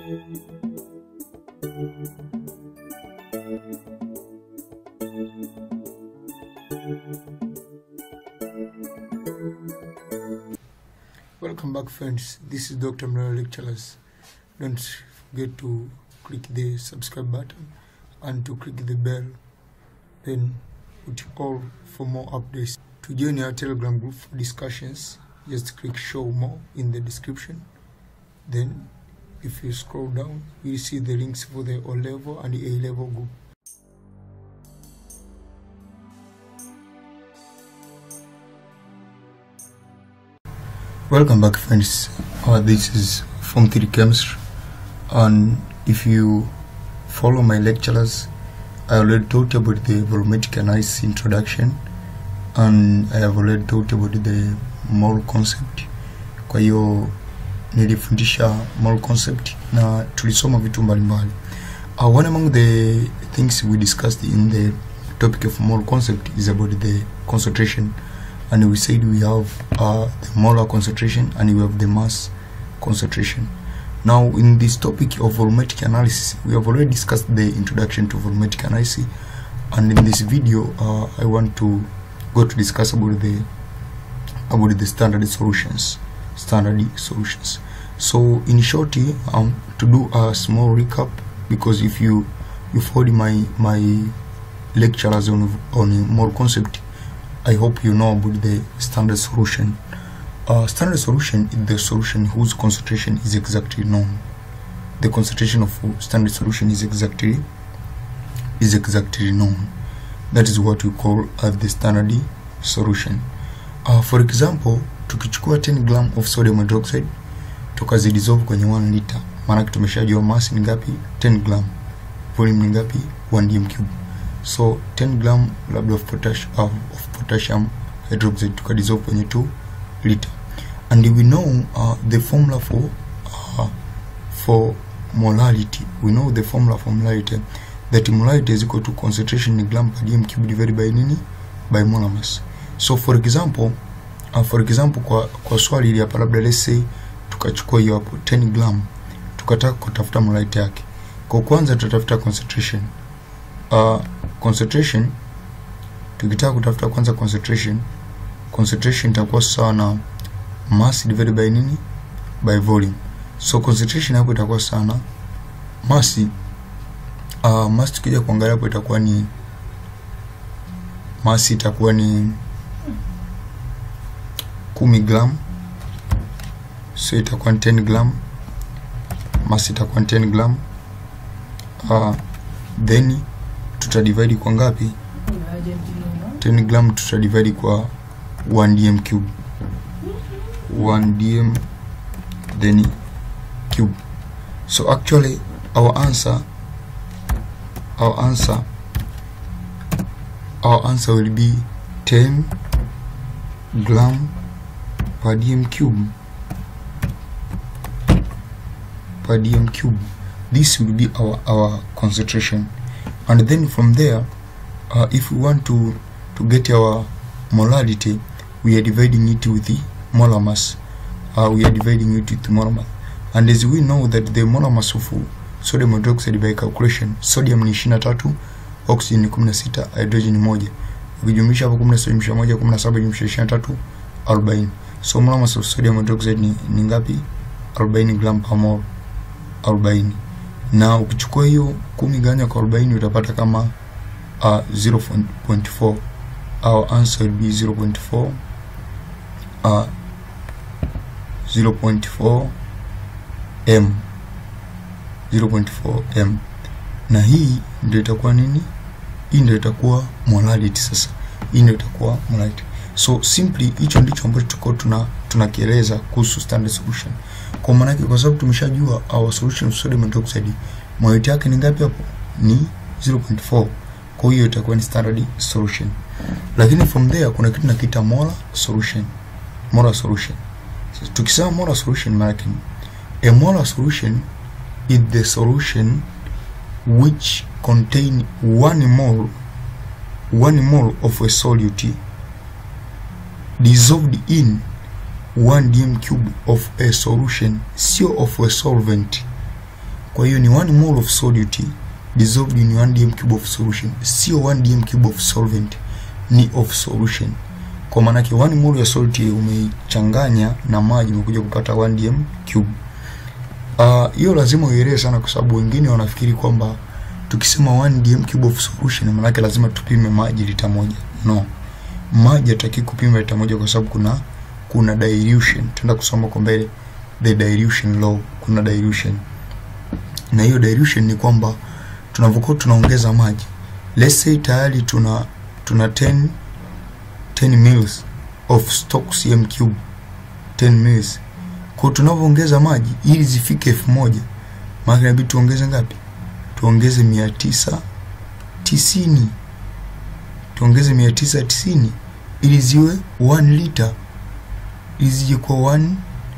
Welcome back friends, this is Dr. Mlero Lecturers. Don't forget to click the subscribe button and to click the bell, then put all for more updates. To join our Telegram group for discussions, just click show more in the description. Then if you scroll down, you'll see the links for the O level and the A level group. Welcome back friends, uh, this is Form 3 Chemistry and if you follow my lectures I already talked about the volumetric analysis introduction and I have already talked about the mole concept kwa hiyo nilifundisha mole concept na tulisoma vitu mbalimbali uh, one among the things we discussed in the topic of mole concept is about the concentration and we said we have uh, the molar concentration and we have the mass concentration. Now, in this topic of volumetric analysis, we have already discussed the introduction to volumetric analysis, and in this video, uh, I want to go to discuss about the about the standard solutions. Standard solutions. So, in short, um, to do a small recap, because if you you followed my my lectures on on more concept I hope you know about the standard solution. Uh, standard solution is the solution whose concentration is exactly known. The concentration of standard solution is exactly is exactly known. That is what we call uh, the standard solution. Uh, for example, tukichukua 10 gram of sodium hydroxide tukazidissolve kwenye 1 liter, maana tumeshajua mass ni ngapi? 10 gram. Volume ni ngapi? 1 dm cube. So 10 gram labda of potash uh, of potassium hydroxide tukadissolve kwenye 2 liter and we know uh, the formula for uh, for molarity we know the formula for molarity that molarity is equal to concentration in gram per dm cube divided by nini by molar mass so for example uh, for example kwa kwa swali hili hapa labda let's say tukachukua hiyo hapo 10 gram tukataka kutafuta molarity yake kwa kwanza tutatafuta concentration uh, concentration tukitaka kutafuta kwanza concentration concentration itakuwa sawa na mass divided by nini by volume so concentration hapo itakuwa sawa na mass uh, mass tukija kuangalia hapo itakuwa ni mass itakuwa ni kumi gram so itakuwa ni 10 gram mass itakuwa ni 10 gram uh, then tutadivide kwa ngapi 10 gram tutadivide kwa 1 dm cube 1 dm then cube so actually our answer our answer our answer will be 10 gram per dm cube per dm cube this will be our our concentration and then from there uh, if we want to to get our molarity we are dividing it with the molar mass uh, we are dividing it with the molar mass and as we know that the molar mass of sodium hydroxide by calculation sodium ni 23 oxygen ni 16 hydrogen ni moja ukijumlisha hapo 16 jumlisha moja 17 jumlisha 23 40 so molar mass of sodium hydroxide ni, ni ngapi 40 gram per mole 40 na ukichukua hiyo kumi ganya kwa 40 utapata kama uh, 0.4 our answer will be 0.4 uh, 0.4 m 0.4 m na hii ndio itakuwa nini hii ndio itakuwa molarity sasa hii ndio itakuwa molarity so simply hicho ndicho ambacho tuko tuna tunakieleza kuhusu standard solution kwa maana yake kwa sababu tumeshajua our solution of sodium hydroxide molarity yake ni ngapi hapo ni 0.4 kwa hiyo itakuwa ni standard solution lakini from there kuna kitu nakiita molar solution molar solution so, tukisema molar solution maana yake a molar solution is the solution which contain one mole one mole of a solute dissolved in 1 dm cube of a solution sio of a solvent kwa hiyo ni 1 mole of solute dissolved in 1 dm cube of solution sio 1 dm cube of solvent ni of solution kwa maana yake 1 mole ya solute umeichanganya na maji umekuja kupata 1 dm cube hiyo uh, lazima uielewe sana kwa sababu wengine wanafikiri kwamba tukisema 1 dm cube of solution maana yake lazima tupime maji lita moja no maji hataki kupima lita moja kwa sababu kuna kuna dilution tutaenda kusoma kwa mbele the dilution law kuna dilution na hiyo dilution ni kwamba tunavyokuwa tunaongeza maji let's say tayari tuna tuna 10 10 mils of stock cm cube 10 mils kwa tunavyoongeza maji ili zifike elfu moja maana inabidi tuongeze ngapi tuongeze mia tisa tisini tuongeze mia tisa tisini ili ziwe 1 liter ili zije kwa 1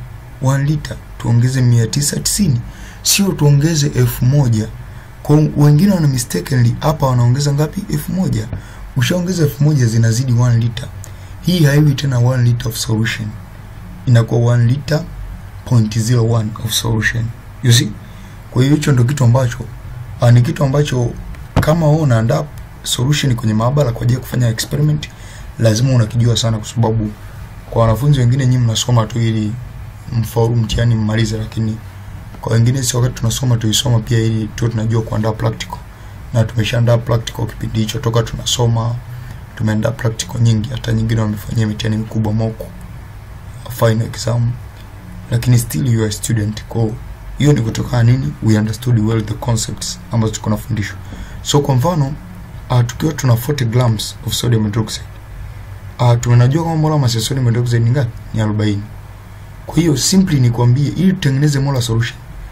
1 liter tuongeze mia tisa tisini sio tuongeze elfu moja kwa wengine wana mistakenly hapa wanaongeza ngapi elfu moja ushaongeza elfu moja zinazidi 1 liter hii haiwi tena 1 liter of solution inakuwa 1 liter 0.01 of solution you see kwa hiyo hicho ndo kitu ambacho uh, ni kitu ambacho kama wewe unaandaa solution kwenye maabara kwa ajili ya kufanya experiment lazima unakijua sana kwa sababu kwa wanafunzi wengine nyinyi mnasoma tu ili mfaulu mtihani mmalize lakini kwa wengine sisi wakati tunasoma tuisoma pia ili tu tunajua kuandaa practical na tumeshaandaa practical kipindi hicho toka tunasoma tumeandaa practical nyingi hata nyingine wamefanyia mitihani mikubwa moko final exam lakini still you are a student kwa hiyo ni kutokana nini we understood well the concepts ambazo tuko nafundishwa so kwa mfano uh, tukiwa tuna 40 grams of sodium hydroxide uh, tumenajua kama molar mass ya sodium hydroxide ni ngapi ni 40 kwa hiyo simply ni kuambie ili tutengeneze molar solution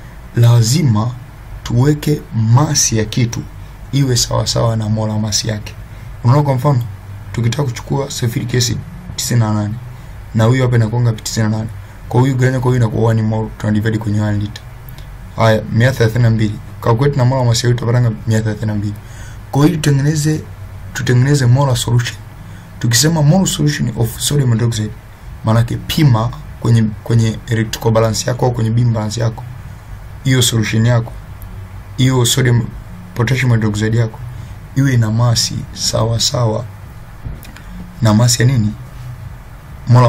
lazima tuweke masi ya kitu iwe sawa sawa na molar mass yake unaona kwa mfano tukitaka kuchukua sulfuric acid 98 na huyu hapa inakuwa ngapi 98 kwa huyu ganya kwa huyu inakuwa 1 mole tunadivide kwenye 1 liter haya 132 calculate na molar mass yetu tutapata 132 kwa hiyo tutengeneze tutengeneze molar solution tukisema molar solution of sodium hydroxide maana yake pima kwenye kwenye electrical balance yako au kwenye beam balance yako hiyo solution yako hiyo sodium potassium hydroxide yako iwe ina masi sawa sawa na masi ya nini molar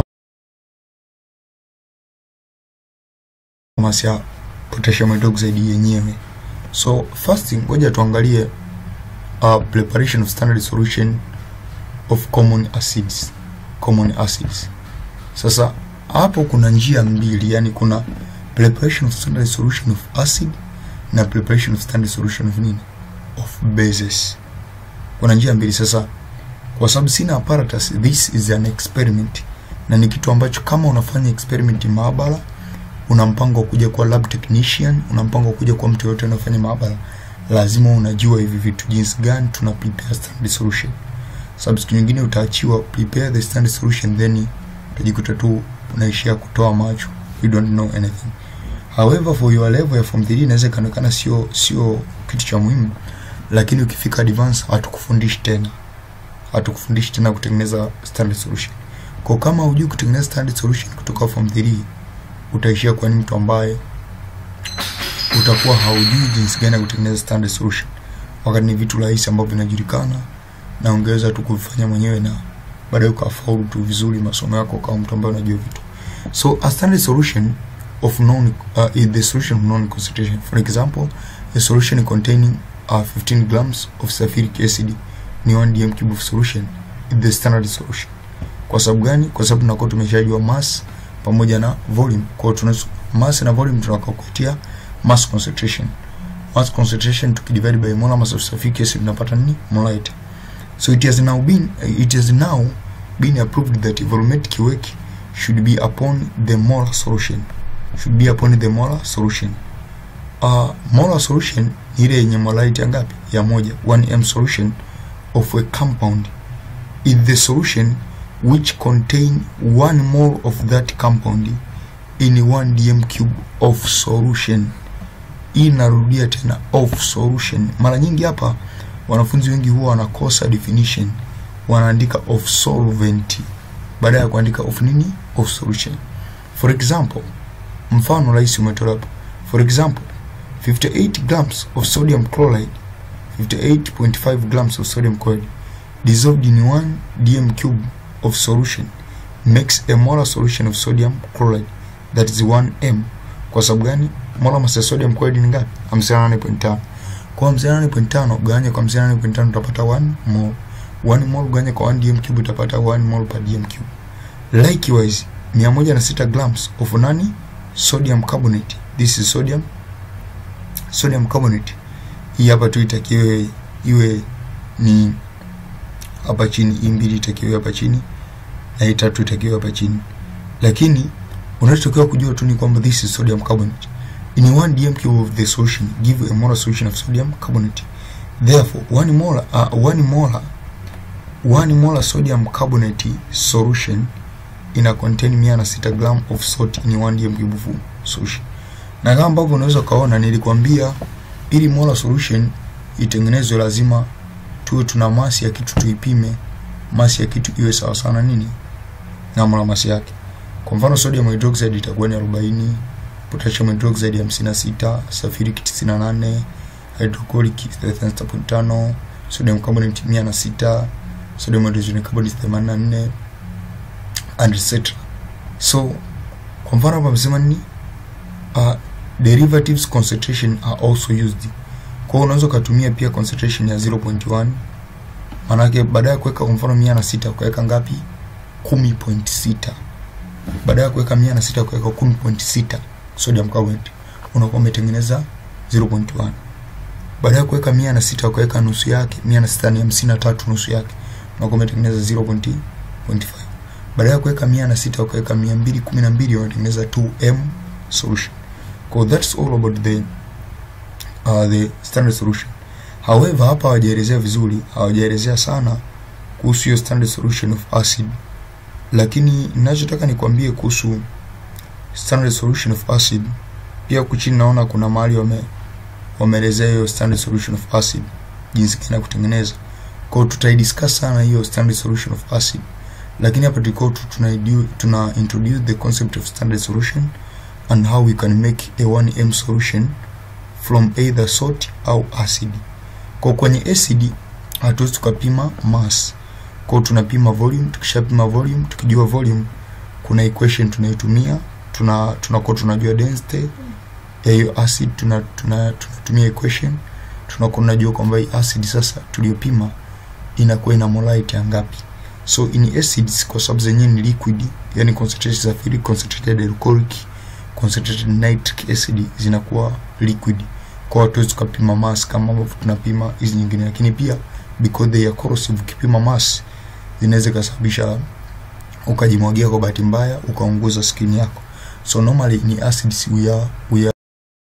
masi ya potassium hydroxide yenyewe so first ngoja tuangalie uh, preparation of standard solution of common acids common acids sasa hapo kuna njia mbili yani kuna preparation of standard solution of acid na preparation of standard solution of nini of bases kuna njia mbili sasa kwa sababu sina apparatus this is an experiment na ni kitu ambacho kama unafanya experiment maabara una mpango wa kuja kuwa lab technician una mpango wa kuja kuwa mtu yote anafanya maabara lazima unajua hivi vitu jinsi gani tuna prepare standard solution sababu siku nyingine utaachiwa prepare the standard solution then utajikuta tu unaishia kutoa macho you don't know anything however for your level ya form 3 inaweza ikaonekana sio sio kitu cha muhimu lakini ukifika advance hatukufundishi tena hatukufundishi tena kutengeneza standard solution kwa kama hujui kutengeneza standard solution kutoka form 3 utaishia kuwa ni mtu ambaye utakuwa haujui jinsi gani ya kutengeneza standard solution wakati ni vitu rahisi ambavyo vinajulikana na ungeweza tu kuvifanya mwenyewe na baadaye ukafaulu tu vizuri masomo yako kama mtu ambaye unajua vitu so a standard solution of non uh, is the solution of non concentration for example a solution containing uh, 15 grams of sulfuric acid ni 1 dm cube of solution is the standard solution kwa sababu gani kwa sababu tunakuwa tumeshajua mass pamoja na volume kwa tuna mass na volume tunakakupatia mass concentration mass concentration tukidivide by molar mass of sulfuric acid tunapata nini molarity so it has now been it has now been approved that volumetric work should be upon the molar solution should be upon the molar solution uh, molar solution ni ile yenye molarity ngapi ya moja 1m solution of a compound is the solution which contain one mole of that compound in 1 dm cube of solution hii narudia tena of solution mara nyingi hapa wanafunzi wengi huwa wanakosa definition wanaandika of solvent baada ya kuandika of nini of solution for example mfano rahisi umetolewa hapo for example 58 grams of sodium chloride 58.5 grams of sodium chloride dissolved in 1 dm cube of solution makes a molar solution of sodium chloride that is 1 m kwa sababu gani molar mass ya sodium chloride ni ngapi 58.5 kwa 58.5 gawanya kwa 58.5 utapata 1 mol 1 mol gawanya kwa 1 dm cube utapata 1 mol per dm cube likewise 106 grams of nani sodium carbonate this is sodium sodium carbonate hii hapa tu itakiwe iwe ni hapa chini hii mbili itakiwe hapa chini na hii tatu itakiwe hapa chini lakini unachotakiwa kujua tu ni kwamba this is sodium carbonate in 1 dm cube of the solution give a molar solution of sodium carbonate therefore 1 molar uh, 1 molar 1 molar sodium carbonate solution ina contain 106 gram of salt in 1 dm cube of solution na kama ambavyo unaweza ukaona nilikwambia ili molar solution itengenezwe lazima tuwe tuna masi ya kitu tuipime masi ya kitu iwe sawa sana nini na molar masi yake kwa mfano sodium hydroxide itakuwa ni 40 potassium hydroxide 56 sulfuric 98 hydrochloric 36.5 sodium carbonate 106 sodium hydrogen carbonate 84 and etc so kwa mfano hapa amesema nini uh, derivatives concentration are also used kwa hiyo unaweza ukatumia pia concentration ya 0.1 maanake baada ya kuweka kwa mfano mia na sita ukaweka ngapi 10.6 baada ya kuweka mia na sita ukaweka 10.6 sodium carbonate unakuwa umetengeneza 0.1 baada ya kuweka mia na sita ukaweka nusu yake mia na sita ni hamsini na tatu nusu yake unakuwa umetengeneza 0.5 baada ya kuweka mia na sita ukaweka mia mbili kumi na mbili unatengeneza 2m solution so that's all about the uh, the standard solution however hapa hawajaelezea vizuri hawajaelezea sana kuhusu hiyo standard solution of acid lakini ninachotaka nikwambie kuhusu standard solution of acid pia huku chini naona kuna mahali wame wameelezea hiyo standard solution of acid jinsi gani ya kutengeneza kwao tutaidiscuss sana hiyo standard solution of acid lakini hapa tulikuwa tu tuna, tuna introduce the concept of standard solution and how we can make a 1m solution from either salt au acid kwa kwenye acid hatuwezi tukapima mass kwa tunapima volume tukishapima volume tukijua volume kuna equation tunaitumia tuna tunakuwa tunajua density ya hiyo acid tuna, tuna, tunatumia equation tunakuwa tunajua kwamba hii acid sasa tuliyopima inakuwa ina molarity ya ngapi so in acids kwa sababu zenyewe ni liquid yani concentrated sulfuric concentrated alcoholic concentrated nitric acid zinakuwa liquid kwa watu wetu tukapima mass kama ambavyo tunapima hizi nyingine lakini pia because they are corrosive ukipima mass zinaweza kusababisha ukajimwagia kwa bahati mbaya ukaunguza skin yako so normally in acids we are we are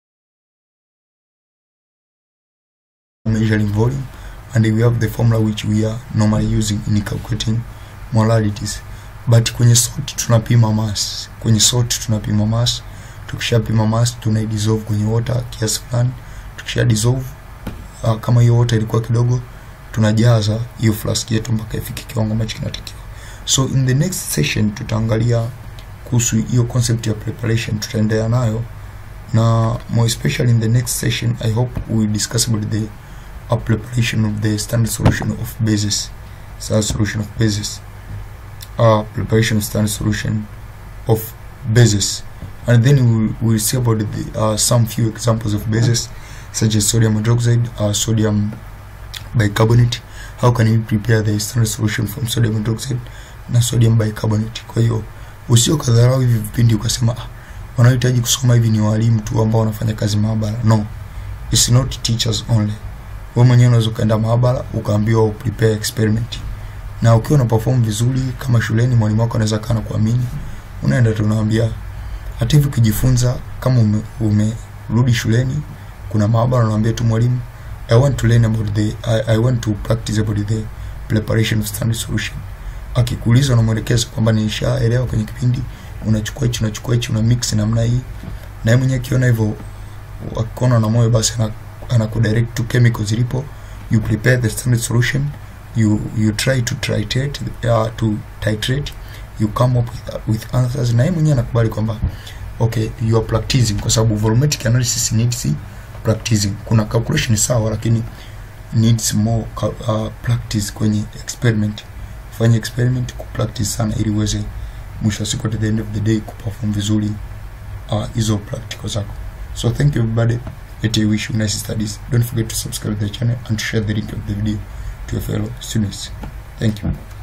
measuring volume and we have the formula which we are normally using in calculating molarities but kwenye salt tunapima mass kwenye salt tunapima mass tukishapima mass tuna dissolve kwenye water kiasi fulani tukisha dissolve uh, kama hiyo water ilikuwa kidogo tunajaza hiyo flask yetu mpaka ifike kiwango ambacho kinatakiwa so in the next session tutaangalia kuhusu hiyo concept ya preparation tutaendelea nayo na more especially in the next session i hope we will discuss about the a preparation of the standard solution of bases standard solution of bases uh, preparation of standard solution of bases and then we will we'll see about the, uh, some few examples of bases such as sodium hydroxide uh, sodium bicarbonate how can we prepare the standard solution from sodium hydroxide na sodium bicarbonate kwa hiyo usio kadharau hivi vipindi ukasema ah, wanaohitaji kusoma hivi ni walimu tu ambao wanafanya kazi maabara no it's not teachers only wewe mwenyewe unaweza ukaenda maabara ukaambiwa prepare experiment na ukiwa una perform vizuri kama shuleni mwalimu wako anaweza kana kuamini unaenda tu unaambia hata hivi ukijifunza kama ume, umerudi shuleni kuna maabara unaambia tu mwalimu I want to learn about the I, I want to practice about the preparation of standard solution akikuuliza unamwelekeza kwamba nishaelewa kwenye kipindi unachukua hichi unachukua hichi una mix namna hii na yeye mwenyewe akiona hivyo akiona na moyo basi anakudirect to chemicals zilipo you prepare the standard solution you you try to titrate uh, to titrate you come up with, with answers na yeye mwenyewe anakubali kwamba okay you are practicing kwa sababu volumetric analysis needs practicing kuna calculation sawa lakini needs more uh, practice kwenye experiment fanya experiment kupractice sana ili uweze mwisho wa siku at the end of the day kuperform vizuri hizo uh, practical zako so thank you everybody let I wish you nice studies don't forget to subscribe to the channel and share the link of the video to your fellow students thank you